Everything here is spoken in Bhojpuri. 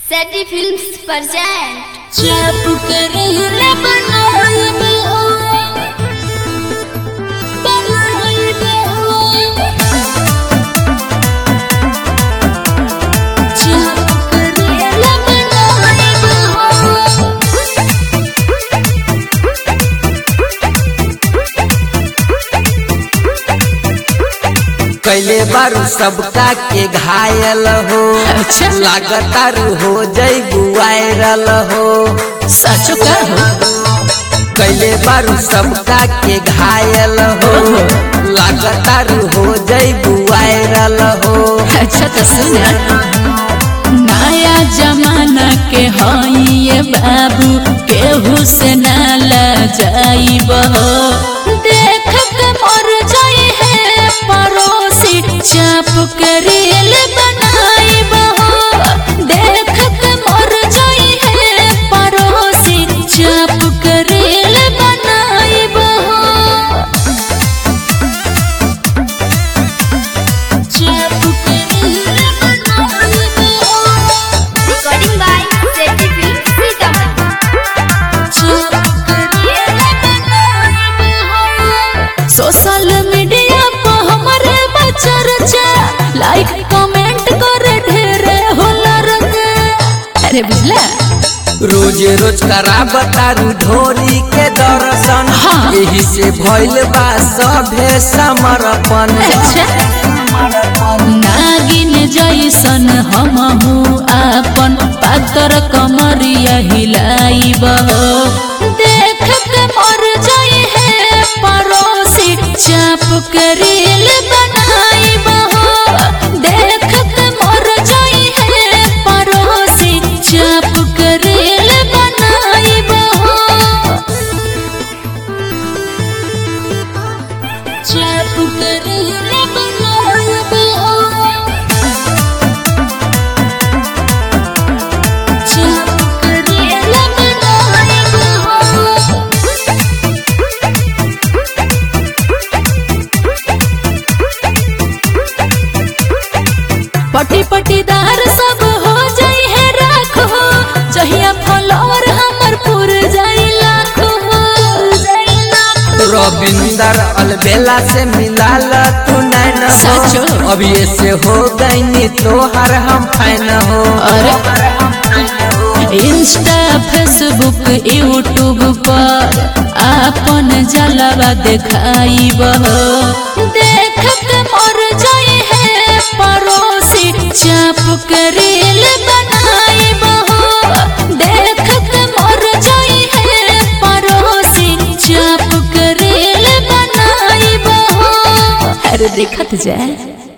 सैटी फिल्म्स present चुप करेला बनाइब हो बनाइब हो चुप करेला बनाइब हो कैले बारू सबका के घायल हो अच्छा। लागतारू हो जैबू वायरल हो सचो का हो कैले बारू सबका के घायल हो लागतारू हो जैबू वायरल हो अच्छा तो सुना नया जमाना के हई ये बाबू केहू से ना जाइब देख के मर जाए है पड़ोसी चाप के रील बनाइब देख के मर जाए है पड़ोसी चाप के रील बनाइब चाप के रील बनाइब recording by सैटी फिल्म्स सीतामढ़ी सोशल मीडिया पर हमारे चर्चा लाइक कमेंट करे ढेरे होला रंगे अरे बुझला रोज रोज करा बतारू ढोरी के दर्शन हाँ। यही से भइल बा सभे समर्पण अच्छा नागिन जैसन हमहू आपन पातर कमरिया हिलाइब देख के मर जाए है पड़ोसी चाप के रील बनाइब देख के मर जाए है पड़ोसी चाप के रील बनाइब चाप के रील बनाइब चाप के रील बनाइब पटी पटीदार सब हो जाई है राख हो जहिया फलोर हमर पुर जाई लाख हो रविंदर अलबेला से मिलाल तू नैन सचो? हो अभी ऐसे हो गई तोहर हम फैन हो अरे इंस्टा फेसबुक यूट्यूब पर आपन जलवा दिखाइब देख के मर जाए है पड़ोसी चाप के रील बनाइब देख के मर जाए है पड़ोसी चाप के रील बनाइब अरे देखत जाए